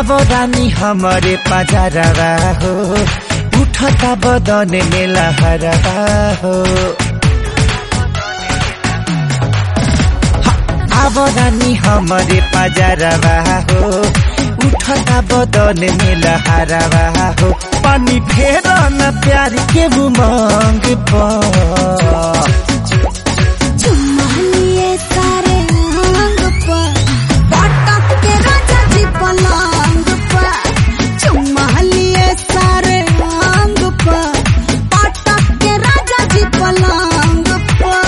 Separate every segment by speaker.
Speaker 1: अब रानी हमारे पजारवा हो उठता बदन में लहरवा हो अब रानी हमारे पजारवा हो उठता बदन में लहरवा हो पानी फेर न प्यार के उमंग पर
Speaker 2: चुम्मा लिए सारे अंग पर पटक के राजा जी पलंग पर चुम्मा लिए सारे अंग पर पटक के राजा जी पलंग पर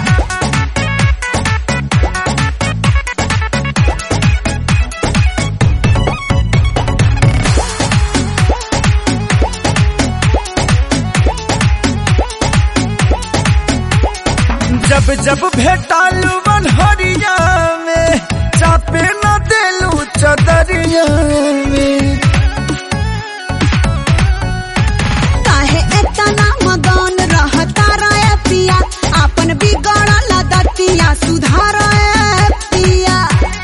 Speaker 1: जब जब भेटालू बनहरिया में चापे न देलू चदरिया में
Speaker 2: काहे एतना मगन रहता रे पिया अपन बिगड़ल दतिया सुधार पिया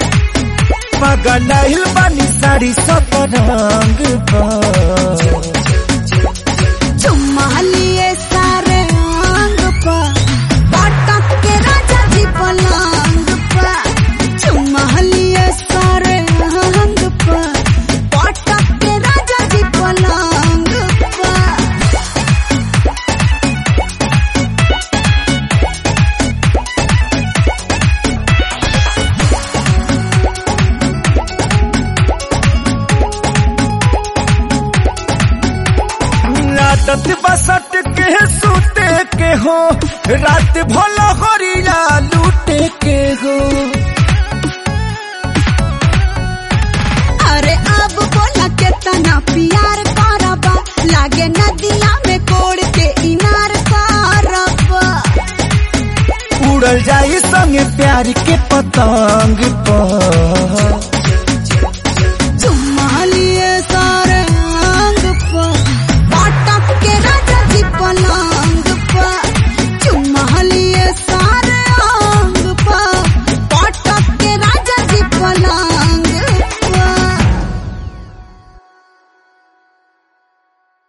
Speaker 1: पगलाइल बानी साड़ी सब रंग पर
Speaker 2: चुम्मा लिए सारे अंग पर पटक के राजा जी पलंग पर चुम्मा लिए सारे अंग पर पटक के राजा जी पलंग पर
Speaker 1: आदत बसट के सूते के हो रात भला हरिया लूटे के हो
Speaker 2: अरे अब बोला के तना प्यार करबा लागे नदिया में कोड़ के इनार करबा
Speaker 1: उड़ल जाई संगे प्यार के पतंग पर